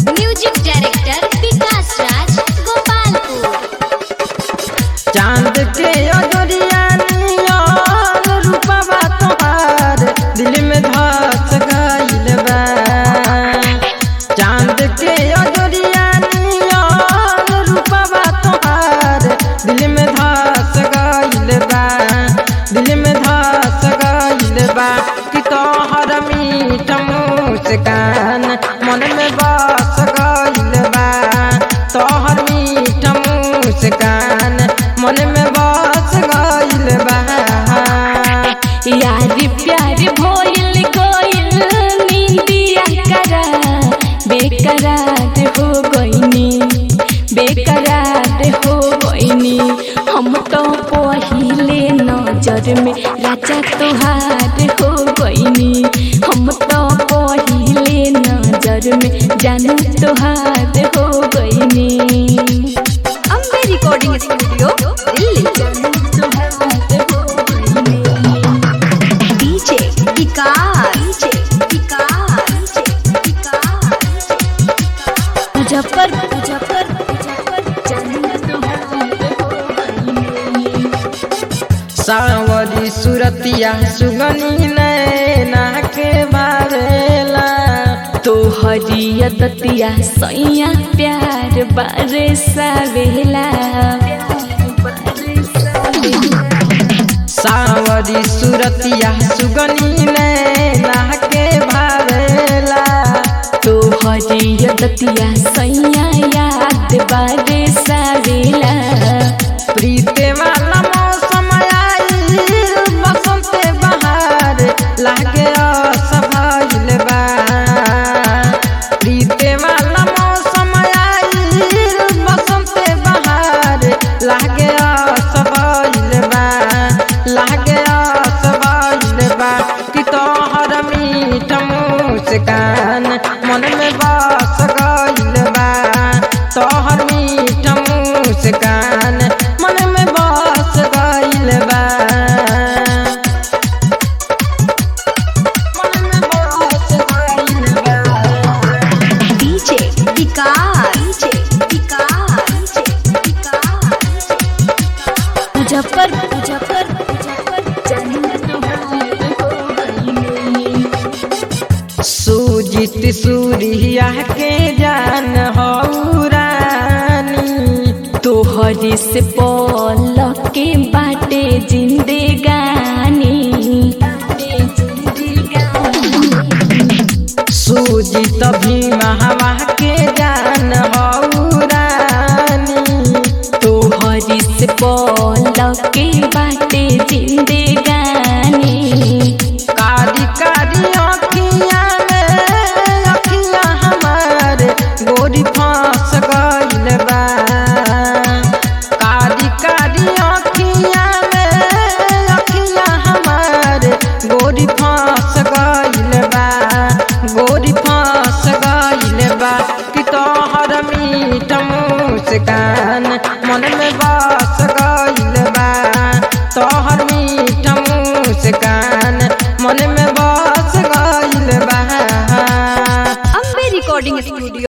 music director Vikas Raj Gopalpur चांद के अजोरिया नियन रूपवा तोहार दिल में धस गइल बा चांद के अजोरिया नियन रूपवा तोहार दिल में धस गइल बा दिल में धस गइल बा कि तोहर मीठ मुस्कान मन में बस गइल बा तोहर मीठ मुस्कान मन में बस गइल बा यार प्यार भोइल कोइल नींदिया करा बेकरार हो गइनी बेकरार हो गइनी हम तो पहिले नजर में राजा तोहार हो गइनी हम तो पहिले नजर में जानू तोहार हो गइनी Ambe recording studio Delhi DJ Vikas Vikas Muzaffar Muzaffar Muzaffar जानू तोहार हो गइनी सावरी सुरतिया सुगनी नैना के बारेला तोहरी दतिया सैया प्यार बारे सावेला सावरी सुरतिया सुगनी नैना के बारेला तोहरी दतिया सैया याद बारे सावेला प्रीते वाला मौसम आइल बसंत बहार लागे असभइल बा प्रीते वाला मौसम आइल बसंत बहार लागे असभइल बा लागे असभइल बा कि तोहर मीठ मुस्कान मन में बस गइल बा तोहर मीठ मुस्कान मन में बस गइल बा मन में बस गइल बा डीजे विकास विकास मुजफ्फर मुजफ्फर मुजफ्फर जानू तोहार हो गइनी सुजित सूर्या के जान हौ रानी तोहरी से पल के बाटे जिंदगानी सुजित भीमा हवा के जान हौ रानी तोहरी से पल के बाटे जिंदगानी कारी कारी अखिया में अखिया हमार गोरी फांस गइल बा कारी कारी अखिया में अखिया हमार गोरी फांस गइल बा गोरी फांस गइल बा कि तोहर मीठ मुस्कान मन में बस गइल बा तोहर मीठ मुस्कान मन में बस गइल बा अम्बे रिकॉर्डिंग स्टूडियो